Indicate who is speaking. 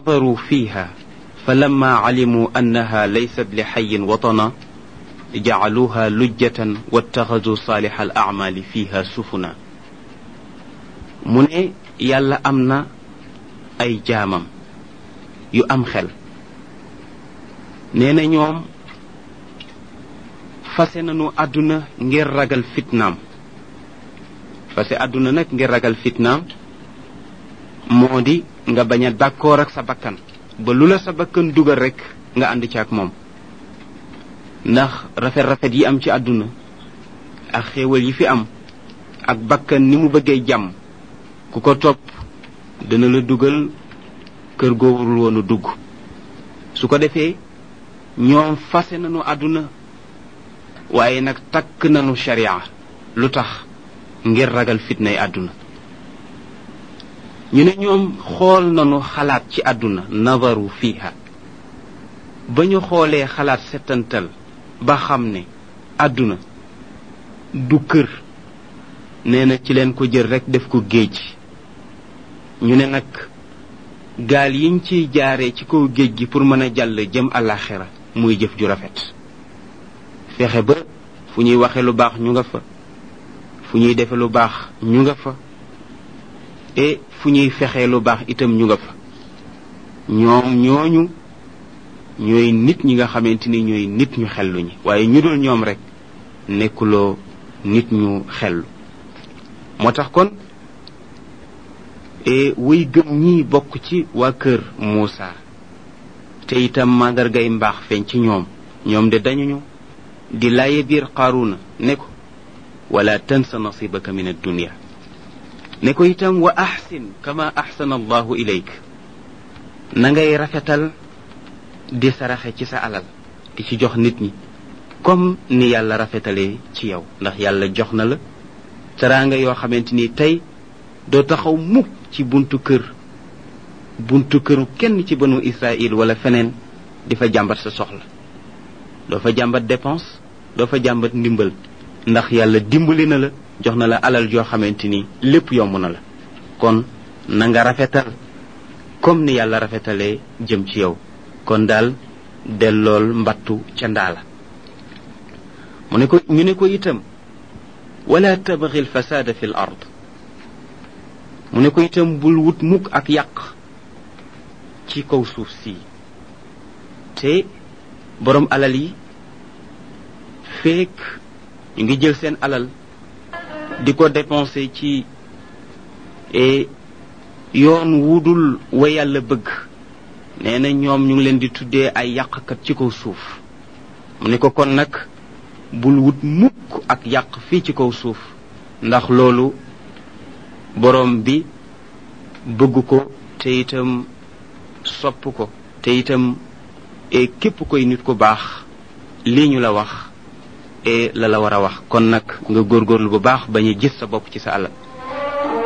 Speaker 1: نظروا فيها فلما علموا أنها ليست لحي وطنا جعلوها لجة واتخذوا صالح الأعمال فيها سفنا من يالا أمنا أي جامم يو أم خل نينا ñoom fase nañu àdduna ngir ragal fitnaam fase àdduna nag ngir ragal fitnaam moo di nga bañ a d'accord ak sa bakkan ba lu la sa bakkan dugal rek nga ànd ci ak moom ndax rafet rafet yi am ci àdduna ak xéewal yi fi am ak bakkan ni mu bëggee jàmm ku ko topp dana la dugal kër goo warul woon a dugg su ko defee ñoom fase nañu àdduna waaye nag takk nañu sharia lu tax ngir ragal fitnay àdduna ñu ne ñoom xool nañu xalaat ci àdduna nazaru fiha ba ñu xoolee xalaat settantal ba xam ne àdduna du kër nee na ci leen ko jël rek def ko géej ñu ne nag gaal yiñ ciy jaaree ci kaw géej gi pour mën a jàll jëm àllaaxira muy jëf ju rafet fexe ba fu ñuy waxe lu baax ñu nga fa fu ñuy defe lu baax ñu nga fa et fu ñuy fexee lu baax itam ñu nga fa ñoom ñooñu ñooy nit ñi nga xamante ni ñooy nit ñu xellu ñi waaye ñu dul ñoom rek nekkuloo nit ñu xellu moo tax kon e wuy gëm ñi bokk ci waa kër Muusa te itam màndargay mbaax feeñ ci ñoom ñoom de dañuñu di laaye biir qaaruna ne ko wala tansa nasibaka min addunia ne ko itam wa axsin kama axsana allahu ilayk na ngay rafetal di saraxe ci sa alal di ci jox nit ñi comme ni yàlla rafetalee ci yow ndax yàlla jox na la teraanga yoo xamante ni tey doo taxaw mukk ci buntu kër buntu këru kenn ci banu israil wala feneen di fa jàmbat sa soxla doo fa jàmbat dépense doo fa jàmbat ndimbal ndax yàlla dimbali na la jox na la alal joo xamante ni lépp yomb na la kon na nga rafetal comme ni yàlla rafetalee jëm ci yow kon daal dellool mbattu ca ndaala mu ne ko ñu ne ko itam wala tabghi alfasada fi l ard mu ne ko itam bul wut mukk ak yàq ci kaw suuf si te borom alal yi feek ñu ngi jël seen alal di ko dépenser ci yoon wudul wa yàlla bëgg nee na ñoom ñu ngi leen di tuddee ay yàqkat ci kaw suuf mu ne ko kon nag bul wut mukk ak yàq fii ci kaw suuf ndax loolu borom bi bëgg ko te itam sopp ko te itam e képp koy nit ku baax lii ñu la wax e la la war a wax kon nag nga góorgóorlu bu baax bañ a gis sa bopp ci sa alal